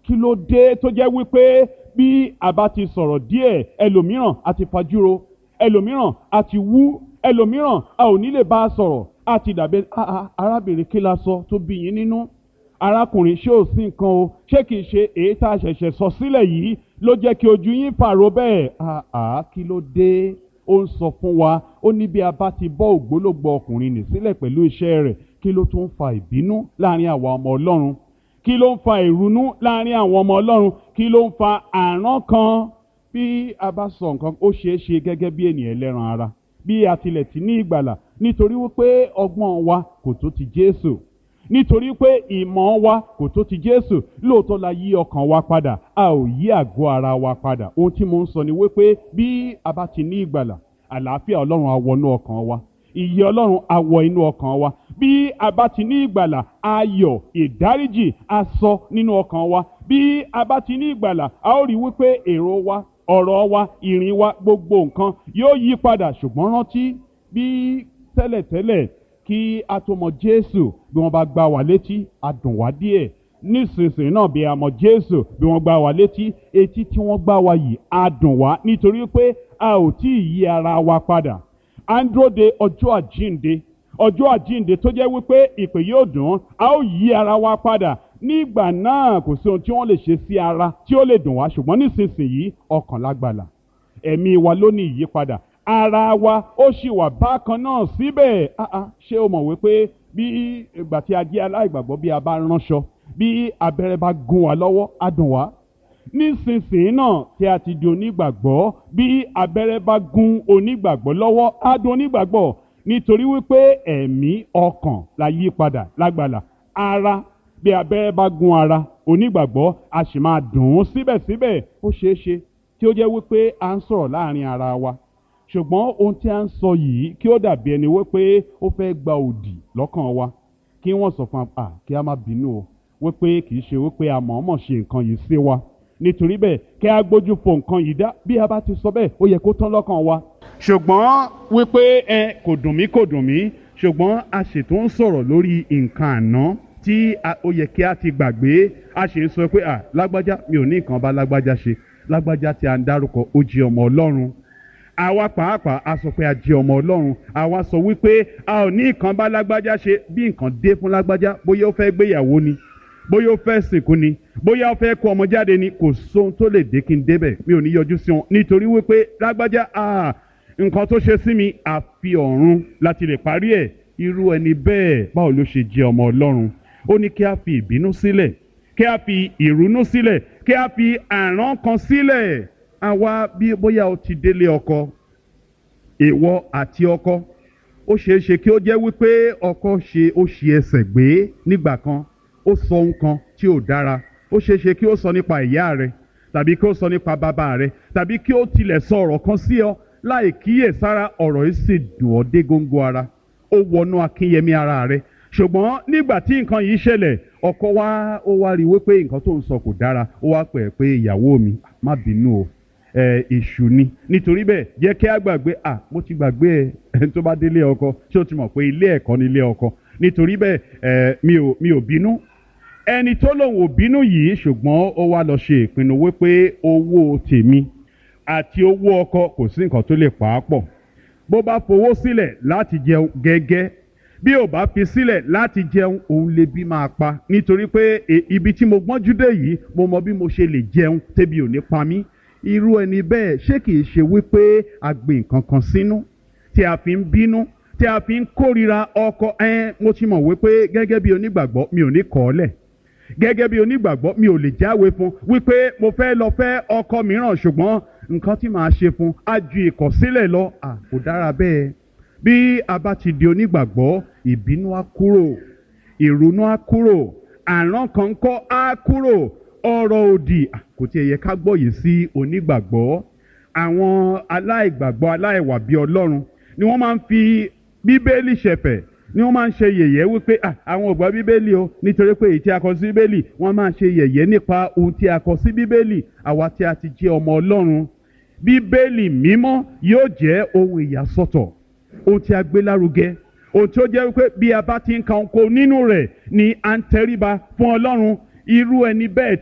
kí ló dé tó jẹ́ wípé bí a bá ti sọ̀rọ̀ díẹ̀ ẹlòmíràn a ti fajúro ẹlòmíràn a ti wú ẹlòmíràn a ò ní lè bá a sọ̀rọ̀ a ti dàbí "Ah, ah, arábìnrin kí la sọ tó bí yín nínú arákùnrin ṣé ò sí nǹkan o ṣé kìí ṣe èyí tá a ṣẹ̀ṣẹ̀ sọ sílẹ̀ yìí ló jẹ́ kí ojú yín pààrọ̀ bẹ́ẹ̀ Ah, ah, kí ló dé ó ń sọ fún wa ó ní bí a bá ti bọ́ ògbólógbò ọkùnrin nì sílẹ̀ pẹ̀lú iṣẹ́ rẹ̀ kí ló tún fa ìbínú láàrin àwa ọmọ ọlọ́run kí ló ń fa ìrunú láàrin àwọn ọmọ ọlọ́run kí ló ń fa àrán kan bí a bá sọ nǹkan ó ṣeé ṣe gẹ́gẹ́ bí ènìyàn ẹlẹ́ran ara bí a tilẹ̀ ti ní ìgbàlà nítorí wípé ọgbọ́n wa kò tó ti Jésù nítorí pé ìmọ̀ wa kò tó ti Jésù lóòótọ́ la yí ọkàn wa padà a ò yí àgọ́ ara wa padà ohun tí mo ń sọ ni wípé bí a bá ti ní ìgbàlà àlàáfíà Ọlọ́run á wọnú ọkàn wa ìyè Ọlọ́run á wọ inú ọkàn wa bí a bá ti ní ìgbàlà ayọ̀ ìdáríjì á sọ nínú ọkàn wa bí a bá ti ní ìgbàlà a ó rí wípé èrò wa ọ̀rọ̀ wa ìrìn wa gbogbo nǹkan yóò yí padà ṣùgbọ́n rántí bí tẹ́lẹ̀tẹ́lẹ̀ kí a tó mọ Jésù bí wọ́n bá gbá wa létí a dùn wá díẹ̀ nísinsìnyí náà bí a mọ Jésù bí wọ́n gbá wa létí etí tí wọ́n gbá wa yìí a dùn wá nítorí pé a ò tí ì yí ara wa padà à ń dúró de ọjọ́ àjíǹde ọjọ́ àjíǹde tó jẹ́ wípé ìpè yóò dùn a ó yí ara wa padà nígbà náà kò sí ohun tí wọ́n lè ṣe sí ara tí ó lè dùn wá ṣùgbọ́n nísinsìnyí ọkàn lágbàlà ẹ̀mí wa ló ní ìyípadà ara wa ó sì wà bákan náà síbẹ̀ Ah, ah, ṣé o mọ̀ wípé bí ìgbà tí a jẹ́ aláìgbàgbọ́ bí a bá ránṣọ bí abẹ́rẹ́ bá gún wa lọ́wọ́ á dùn wá nísinsìnyí náà tí a ti di onígbàgbọ́ bí abẹ́rẹ́ bá gún onígbàgbọ́ lọ́wọ́ á dùn onígbàgbọ́ nítorí wípé ẹ̀mí ọkàn la yí padà lágbàlà ara bí abẹ́rẹ́ bá gún ara onígbàgbọ́ a sì máa dùn ún síbẹ̀síbẹ̀ ó ṣeé ṣe tí ó jẹ́ wípé à ń sọ̀rọ̀ láàrin ara wa ṣùgbọ́n ohun tí a ń sọ yìí kí ó dàbí ẹni wípé ó fẹ́ gba òdì lọ́kàn wa kí wọ́n sọ fún wa kí a má bínú o wípé kì í ṣe wípé a mọ̀ọ́mọ̀ ṣe nǹkan yìí sí wa nítorí bẹ́ẹ̀ kí a gbójú fo nǹkan yìí dá bí a bá ti sọ bẹ́ẹ̀ ó yẹ kó tán lọ́kàn wa ṣùgbọ́n wípé ẹ kò dùn mí kò dùn mí ṣùgbọ́n a ṣètò ń sọ̀rọ̀ lórí nǹkan àná tí a- ó yẹ kí a ti gbàgbé a ṣe ń sọ pé à lágbájá mi ò ní nǹkan bá lágbájá ṣe lágbájá tí a ń dárúkọ ó jẹ́ ọmọ ọlọ́run àwa pàápàá a sọ pé a jẹ́ ọmọ ọlọ́run àwa sọ wípé a ò ní nǹkan bá lágbájá ṣe bí nǹkan dé fún lágbájá bóyá ó fẹ́ gbéyàwó ni bóyá ó fẹ́ sìnkú ni bóyá ó fẹ́ kó ọmọ jáde ni kò sóhun tó lè dé kí n débẹ̀ mi ò ní yọjú sí wọn nítorí wípé lágbájá ah, nǹkan tó ṣe sí mi àfi ọ̀run láti lè parí ẹ̀ irú ẹni bẹ́ẹ̀ báwo ló ṣe jẹ́ ọmọ ọlọ́run ó ní kí a fi ìbínú sílẹ̀ kí a fi ìrúnú sílẹ̀ kí a fi àrán kan sílẹ̀ àwa bí bóyá o ti délé ọkọ ìwọ àti ọkọ ó ṣeé ṣe kí ó jẹ́ wípé ọkọ ṣe ó ṣe ẹsẹ̀ gbé nígbà kan ó sọ ohun kan tí ò dára ó ṣeé ṣe kí ó sọ nípa ìyá rẹ tàbí kí ó sọ nípa bàbá rẹ tàbí kí ó tilẹ̀ sọ ọ̀rọ̀ kan sí ọ láì kíyèsára ọ̀rọ̀ yìí sì dùn ọ́ dé góńgó ara ó wọnú akínyẹmí ara rẹ ṣùgbọ́n nígbà tí nǹkan yìí ṣẹlẹ̀ ọkọ wa ó wá rí i wípé nǹkan tó ń sọ kò dára ó wá pẹ̀ pé ìyàwó mi má bínú o ẹ èṣù ni nítorí bẹ́ẹ̀ jẹ́ kí a gbàgbé à mo ti gbàgbé ẹ ẹni tó bá délé ọkọ ṣé o ti mọ̀ pé ilé ẹ̀kọ́ ni ilé ọkọ nítorí bẹ́ẹ̀ ẹ mi ò mi ò bínú ẹni tó lòun ò bínú yìí ṣùgbọ́n ó wá lọ ṣe ìpinnu wípé owó tèmi àti owó ọkọ kò sí nǹkan tó lè pa á pọ̀ bó bá fowó sílẹ̀ láti jẹun gẹ́gẹ́ bí ò bá fi sílẹ̀ láti jẹun òun lè bí máa pa nítorí pé e- ibi tí mo gbọ́njú dé yìí mo mọ bí mo ṣe lè jẹun tẹ́bi ò ní pa mí irú ẹni bẹ́ẹ̀ ṣé kìí ṣe wípé a gbé nǹkan kan sínú tí a fi ń bínú tí a fi ń kórira ọkọ ẹ mo ti mọ̀ wípé gẹ́gẹ́ bí onígbàgbọ́ mi ò ní kọ̀ ọ́ lẹ̀ gẹ́gẹ́ bí onígbàgbọ́ mi ò lè jáwé fún wípé mo fẹ́ lọ fẹ́ ọkọ mìíràn ṣùgbọ́n nǹkan tí màá ṣe fún á ju ìkọ̀sílẹ̀ lọ à kò dára bẹ́ẹ̀ bí a bá ti di onígbàgbọ́ ìbínú á kúrò ìrònú á kúrò àrán kan kọ́ á kúrò ọ̀rọ̀ òdì à, kò tiẹ̀ yẹ ká gbọ́ yìí sí onígbàgbọ́ àwọn aláìgbàgbọ́ aláìwà bí ọlọ́run ni wọ́n máa ń fi bíbélì ṣẹ̀fẹ̀ ni wọ́n máa ń ṣe yẹ̀yẹ́ wípé "Ah, àwọn ò gbọ́ bíbélì o nítorí pé èyí tí a kọ sí bíbélì wọ́n máa ń ṣe yẹ̀yẹ́ nípa ohun tí a kọ sí bíbélì àwa tí a ti jẹ́ ọmọ ọlọ́run bíbélì mímọ́ yóò jẹ́ ohun ìyàsọ́tọ̀ ohun tí a gbé lárugẹ ohun tí ó jẹ́ wípé bí a bá ti ń ka ohun nínú rẹ̀ ni à ń tẹríba fún ọlọ́run irú ẹni bẹ́ẹ̀